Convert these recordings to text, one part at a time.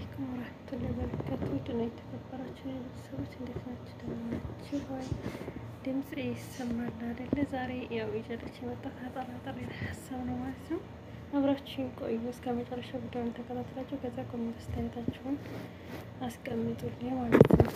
አለይኩም ወራህመቱላሂ ወበረካቱ ድና የተከበራችሁ ቤተሰቦች እንዴት ናችሁ? ደህና ናችሁ ወይ? ድምጽ ይሰማል አይደለ? ዛሬ ያው ይዤላችሁ የመጣሁት አጠራጣሪ ሀሳብ ነው ማለት ነው። አብራችሁን ቆዩ እስከ መጨረሻ ቪዲዮውን ተከታትላችሁ ከዛ ኮሜንት አስተያየታችሁን አስቀምጡልኝ ማለት ነው።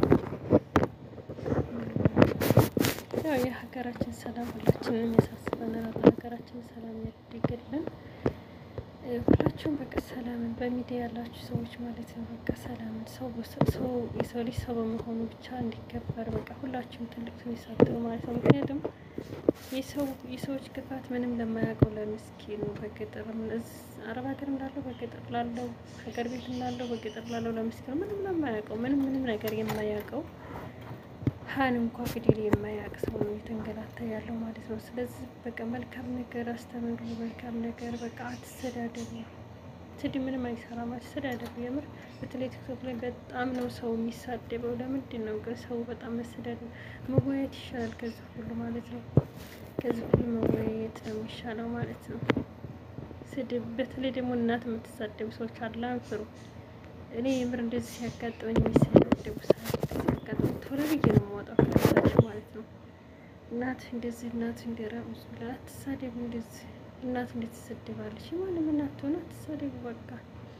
ያው የሀገራችን ሰላም ሁላችንንም ያሳስበናል። ሀገራችን ሰላም ያድርግልን። ሁላችሁም በቃ ሰላምን በሚዲያ ያላችሁ ሰዎች ማለት ነው። በቃ ሰላምን ሰው የሰው ልጅ ሰው በመሆኑ ብቻ እንዲከበር በቃ ሁላችሁም ትልቅ የሚሳተው ማለት ነው። ምክንያቱም የሰዎች ክፋት ምንም ለማያውቀው ለምስኪኑ በገጠር አረብ ሀገር እንዳለው በገጠር ላለው ሀገር ቤት እንዳለው በገጠር ላለው ለምስኪኑ ምንም ለማያውቀው ምንም ምንም ነገር የማያውቀው ሀን እንኳ ፊደል የማያውቅ ሰው ነው የተንገላታ ያለው ማለት ነው። ስለዚህ በቃ መልካም ነገር አስተምሩ፣ መልካም ነገር በቃ አትሰዳደቡ። ስድብ ምንም አይሰራም፣ አትሰዳደቡ። የምር በተለይ ቲክቶክ ላይ በጣም ነው ሰው የሚሳደበው። ለምንድን ነው ግን ሰው በጣም መሰዳደብ? መወያየት ይሻላል ከዚህ ሁሉ ማለት ነው። ከዚህ ሁሉ መወያየት ነው የሚሻለው ማለት ነው። ስድብ በተለይ ደግሞ እናት የምትሳደቡ ሰዎች አላንፍሩ። እኔ የምር እንደዚህ ሲያጋጥመኝ የሚሰዳደቡ ሰዓት ሲያጋጥመኝ ቶሎ ብዬ ነው የማወጣው ከሳሽ ማለት ነው። እናት እንደዚህ እናት እንደራ ብላ አትሳደቡ። እንደዚህ እናት እንዴት ትሰደባለች? ማንም እናት ሆነ አትሳደቡ። በቃ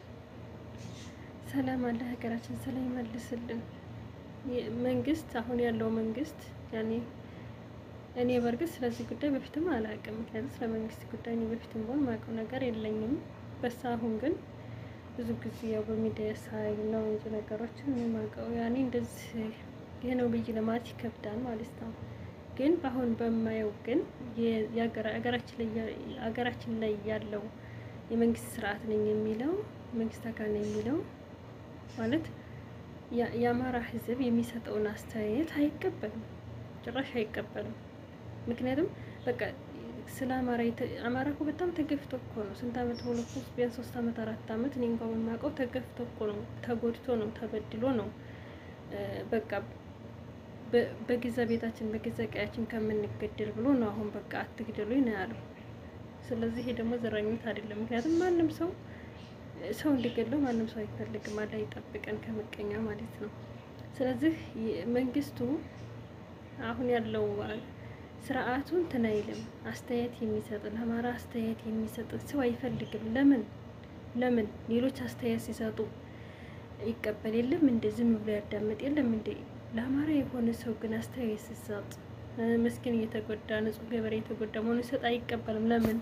ሰላም አለ ሀገራችን ሰላም ይመልስልን። መንግስት አሁን ያለው መንግስት ያኔ እኔ በእርግጥ ስለዚህ ጉዳይ በፊትም አላውቅም። ምክንያቱም ስለ መንግስት ጉዳይ እኔ በፊትም ቢሆን ማውቀው ነገር የለኝም። በሳ አሁን ግን ብዙ ጊዜ ያው በሚዲያ ሳይ ነው እንጂ ነገሮችን የማውቀው ያኔ እንደዚህ ይህ ነው ብዬ ለማለት ይከብዳል ማለት ነው። ግን በአሁን በማየው ግን ሀገራችን ላይ ያለው የመንግስት ስርዓት ነኝ የሚለው መንግስት አካል ነኝ የሚለው ማለት የአማራ ሕዝብ የሚሰጠውን አስተያየት አይቀበልም፣ ጭራሽ አይቀበልም። ምክንያቱም በቃ ስለ አማራ አማራ እኮ በጣም ተገፍቶ እኮ ነው። ስንት አመት ሆኖ እኮ ቢያንስ ሶስት አመት አራት አመት እኔ እንኳን የማውቀው ተገፍቶ እኮ ነው፣ ተጎድቶ ነው፣ ተበድሎ ነው። በቃ በገዛ ቤታችን በገዛ ቀያችን ከምንገደል ብሎ ነው አሁን በቃ አትግደሉኝ ነው ያለው። ስለዚህ ይሄ ደግሞ ዘረኝነት አይደለም። ምክንያቱም ማንም ሰው ሰው እንዲገለው ማንም ሰው አይፈልግም። አላህ ይጠብቀን ከምቀኛ ማለት ነው። ስለዚህ መንግስቱ አሁን ያለው ስርዓቱን እንትን አይልም። አስተያየት የሚሰጥ ለአማራ አስተያየት የሚሰጥ ሰው አይፈልግም። ለምን ለምን ሌሎች አስተያየት ሲሰጡ ይቀበል የለም እንደ ዝም ብሎ ያዳምጥ የለም እንደ ለአማራ የሆነ ሰው ግን አስተያየት ሲሰጥ ምስኪን እየተጎዳ ንጹህ ገበሬ የተጎዳ መሆኑ ሲሰጥ አይቀበልም። ለምን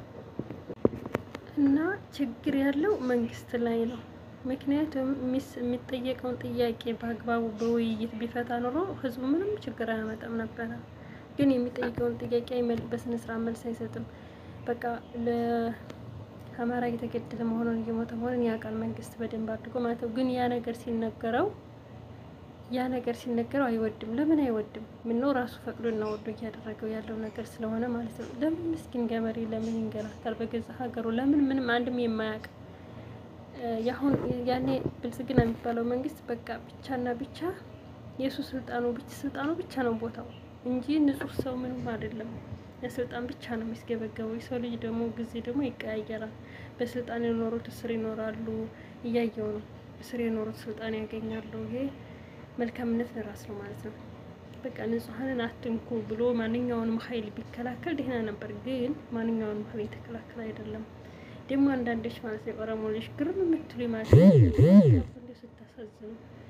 እና ችግር ያለው መንግስት ላይ ነው። ምክንያቱም የሚጠየቀውን ጥያቄ በአግባቡ በውይይት ቢፈታ ኖሮ ህዝቡ ምንም ችግር አያመጣም ነበረ። ግን የሚጠይቀውን ጥያቄ በስነ ስርዓት መልስ አይሰጥም። በቃ ለአማራ እየተገደለ መሆኑን እየሞተ መሆኑን ያውቃል መንግስት በደንብ አድርጎ ማለት ነው። ግን ያ ነገር ሲነገረው ያ ነገር ሲነገረው አይወድም። ለምን አይወድም? ምነው ራሱ ፈቅዶና ወዶ እያደረገው ያለው ነገር ስለሆነ ማለት ነው። ለምን ምስኪን ገበሬ ለምን ይንገላታል በገዛ ሀገሩ? ለምን ምንም አንድም የማያውቅ ያሁን ያኔ ብልጽግና የሚባለው መንግስት በቃ ብቻና ብቻ የእሱ ስልጣኑ ብቻ ስልጣኑ ብቻ ነው ቦታው እንጂ ንጹህ ሰው ምንም አይደለም። ለስልጣን ብቻ ነው የሚስገበገበው። የሰው ልጅ ደግሞ ጊዜ ደግሞ ይቀያየራል። በስልጣን የኖሩት እስር ይኖራሉ። እያየው ነው። እስር የኖሩት ስልጣን ያገኛሉ። ይሄ መልካምነት ለራስ ነው ማለት ነው። በቃ ንጹሐንን አትንኩ ብሎ ማንኛውንም ኃይል ቢከላከል ደህና ነበር። ግን ማንኛውንም ኃይል የተከላከል አይደለም። ደግሞ አንዳንዶች ማለት ነው የኦሮሞ ልጅ ግርም የምትሉ ማለት ነው ስታሳዝኑ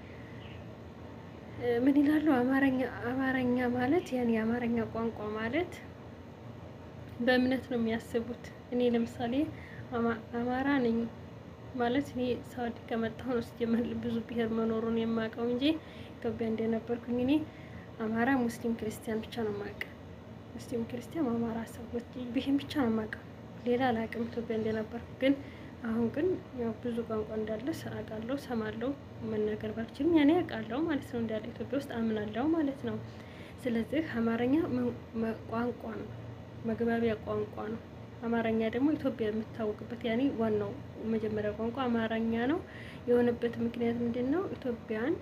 ምን ይላሉ? አማርኛ አማርኛ ማለት ያን የአማርኛ ቋንቋ ማለት በእምነት ነው የሚያስቡት። እኔ ለምሳሌ አማራ ነኝ ማለት እኔ ሳውዲ ከመጣሁ ነው ስጀምር ብዙ ብሔር መኖሩን የማውቀው እንጂ ኢትዮጵያ እንደነበርኩኝ እኔ አማራ፣ ሙስሊም፣ ክርስቲያን ብቻ ነው የማውቀው። ሙስሊም፣ ክርስቲያን፣ አማራ ሰዎች ብሄን ብቻ ነው የማውቀው። ሌላ አላውቅም ኢትዮጵያ እንደነበርኩ። ግን አሁን ግን ያው ብዙ ቋንቋ እንዳለ አውቃለሁ፣ ሰማለሁ። መናገር ባልችልም ያኔ አውቃለሁ ማለት ነው። እንዳለ ኢትዮጵያ ውስጥ አምናለሁ ማለት ነው። ስለዚህ አማርኛ ቋንቋ ነው፣ መግባቢያ ቋንቋ ነው። አማርኛ ደግሞ ኢትዮጵያ የምታወቅበት ያኔ ዋናው መጀመሪያ ቋንቋ አማርኛ ነው። የሆነበት ምክንያት ምንድን ነው? ኢትዮጵያን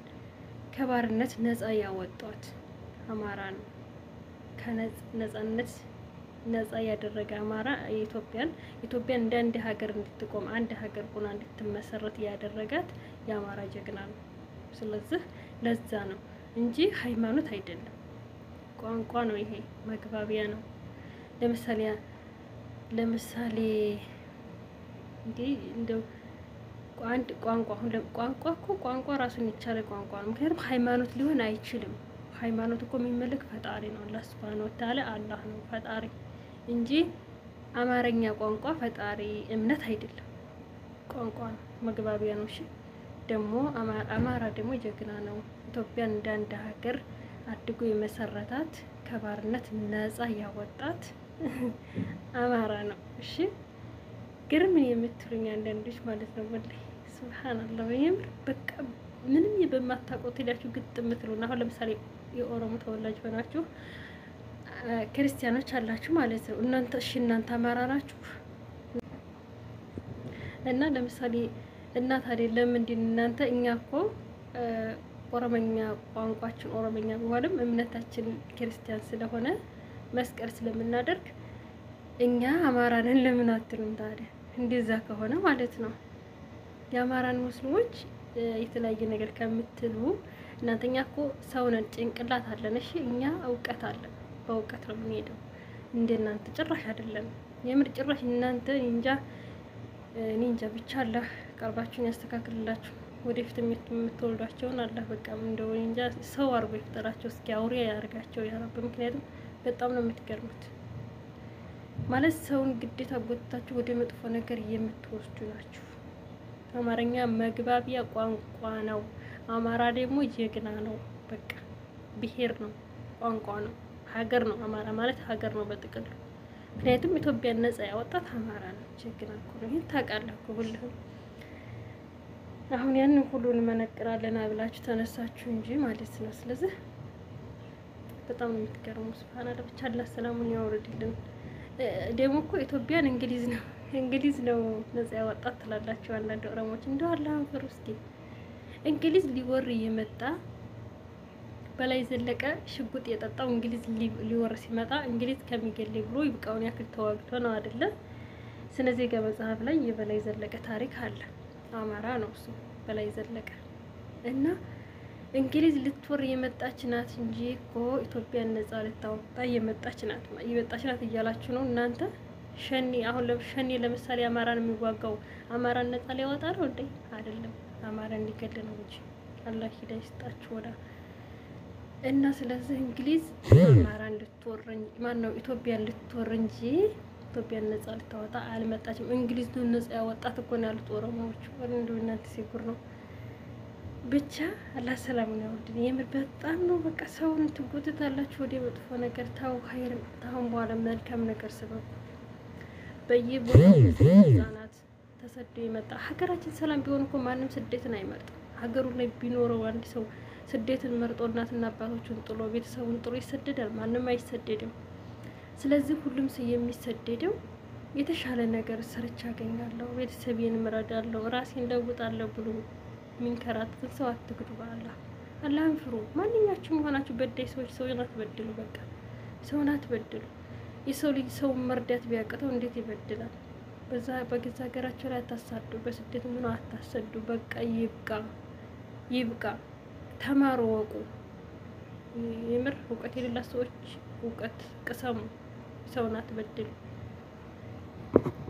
ከባርነት ነፃ ያወጧት አማራ ነው። ከነፃነት ነጻ ያደረገ አማራ ኢትዮጵያን ኢትዮጵያን እንደ አንድ ሀገር እንድትቆም አንድ ሀገር ሆና እንድትመሰረት ያደረጋት የአማራ ጀግና ነው። ስለዚህ ለዛ ነው እንጂ ሃይማኖት አይደለም፣ ቋንቋ ነው። ይሄ መግባቢያ ነው። ለምሳሌ ለምሳሌ እንዲህ እንደው አንድ ቋንቋ አሁን ቋንቋ እኮ ቋንቋ ራሱን የቻለ ቋንቋ ነው። ምክንያቱም ሃይማኖት ሊሆን አይችልም። ሃይማኖት እኮ የሚመለክ ፈጣሪ ነው። አላህ ሱብሃነሁ ወተዓላ አላህ ነው ፈጣሪ እንጂ አማርኛ ቋንቋ ፈጣሪ እምነት አይደለም። ቋንቋ ነው፣ መግባቢያ ነው። እሺ ደግሞ አማራ ደግሞ ጀግና ነው። ኢትዮጵያን እንደ አንድ ሀገር አድጎ የመሰረታት ከባርነት ነጻ ያወጣት አማራ ነው። እሺ ግርም የምትሉኝ አንዳንዶች ማለት ነው። ወላሂ ሱብሃንአላህ የምር በቃ ምንም በማታውቁት ሄዳችሁ ግጥ የምትሉና አሁን ለምሳሌ የኦሮሞ ተወላጅ ሆናችሁ ክርስቲያኖች አላችሁ ማለት ነው። እናንተ እሺ እናንተ አማራ ናችሁ እና ለምሳሌ እናት አይደለም እንዲ እናንተ እኛ እኮ ኦሮመኛ ቋንቋችን ኦሮመኛ ቢሆንም እምነታችን ክርስቲያን ስለሆነ መስቀል ስለምናደርግ እኛ አማራንን ለምን አትሉም ታዲያ? እንደዛ ከሆነ ማለት ነው የአማራን ሙስሊሞች የተለያየ ነገር ከምትሉ እናንተኛ እኮ ሰውነን ጭንቅላት አለን። እሺ እኛ እውቀት አለን፣ በእውቀት ነው የምንሄደው። እንደ እናንተ ጭራሽ አይደለም። የምር ጭራሽ እናንተ እንጃ እኔ እንጃ ብቻ አላህ ቀልባችሁን ያስተካክልላችሁ። ወደፊት የምትወልዷቸውን አላህ በቃ እንደው እንጃ ሰው አድርጎ ይፍጠራቸው። እስኪ አውሬ ያደርጋቸው ያረብ። ምክንያቱም በጣም ነው የምትገርሙት። ማለት ሰውን ግዴታ ጎትታችሁ ወደ መጥፎ ነገር የምትወስዱ ናችሁ። አማርኛ መግባቢያ ቋንቋ ነው። አማራ ደግሞ ጀግና ነው። በቃ ብሄር ነው፣ ቋንቋ ነው፣ ሀገር ነው። አማራ ማለት ሀገር ነው በጥቅሉ። ምክንያቱም ኢትዮጵያን ነጻ ያወጣት አማራ ነው። ጀግና እኮ ነው። ይህን ታውቃለህ እኮ ሁልህም። አሁን ያንን ሁሉ እንመነቅራለን ብላችሁ ተነሳችሁ እንጂ ማለት ነው። ስለዚህ በጣም ነው የምትገርሙ። ስብሀና ብቻ አላህ ሰላሙን ያወርድልን። ደግሞ እኮ ኢትዮጵያን እንግሊዝ ነው እንግሊዝ ነው ነጻ ያወጣት ትላላችሁ አንዳንድ ኦሮሞች። እንደው አላህ አንፈር እስኪ እንግሊዝ ሊወር የመጣ በላይ ዘለቀ ሽጉጥ የጠጣው እንግሊዝ ሊወር ሲመጣ እንግሊዝ ከሚገለኝ ብሎ ይብቃውን ያክል ተዋግቶ ነው አይደለ? ስነ ዜጋ መጽሐፍ ላይ የበላይ ዘለቀ ታሪክ አለ። አማራ ነው እሱ በላይ ዘለቀ እና እንግሊዝ ልትወር የመጣች ናት እንጂ እኮ ኢትዮጵያን ነጻ ልታወጣ የመጣች ናት የመጣች ናት እያላችሁ ነው እናንተ። ሸኔ አሁን ሸኔ ለምሳሌ አማራን የሚዋጋው አማራን ነጻ ሊያወጣ ነው እንዴ? አይደለም፣ አማራ እንዲገል ነው እንጂ አላህ ሂዳ ይስጣችሁ ወዳ እና ስለዚህ እንግሊዝ አማራን ልትወር ማን ነው ኢትዮጵያን ልትወር እንጂ ኢትዮጵያን ነጻ ልታወጣ አልመጣችም። እንግሊዝ ነው ነጻ ያወጣት እኮ ነው ያሉት ኦሮሞዎች። ወር እንደው እናንተ ሲጉር ነው ብቻ አላህ ሰላሙን ያወርድን። የምር በጣም ነው በቃ ሰውን ትጎትታላችሁ ወደ መጥፎ ነገር። ታው ኸይር ታሁን በኋላ መልካም ነገር ስበቡ። በየቦታው ህጻናት ተሰዶ የመጣ ሀገራችን ሰላም ቢሆን እኮ ማንም ስደትን አይመርጥም። ሀገሩ ላይ ቢኖረው አንድ ሰው ስደትን መርጦ እናትና አባቶቹን ጥሎ ቤተሰቡን ጥሎ ይሰደዳል? ማንም አይሰደድም። ስለዚህ ሁሉም ሰው የሚሰደደው የተሻለ ነገር ሰርቻ አገኛለሁ፣ ቤተሰቤን እረዳለሁ፣ ራሴን ለውጣለሁ ብሎ የሚንከራተትን ሰው አትግዱ። በአላህ አላህን ፍሩ። ማንኛችሁም የሆናችሁ በዳይ ሰዎች ሰውን አትበድሉ። በቃ ሰውን አትበድሉ። የሰው ልጅ ሰውን መርዳት ቢያቅተው እንዴት ይበድላል? በዛ በገዛ ሀገራቸው ላይ አታሳዱ፣ በስደት ምኖ አታሰዱ። በቃ ይብቃ፣ ይብቃ። ተማሩ፣ ወቁ። የምር እውቀት የሌላ ሰዎች እውቀት ቅሰሙ። ሰውን አትበድሉ።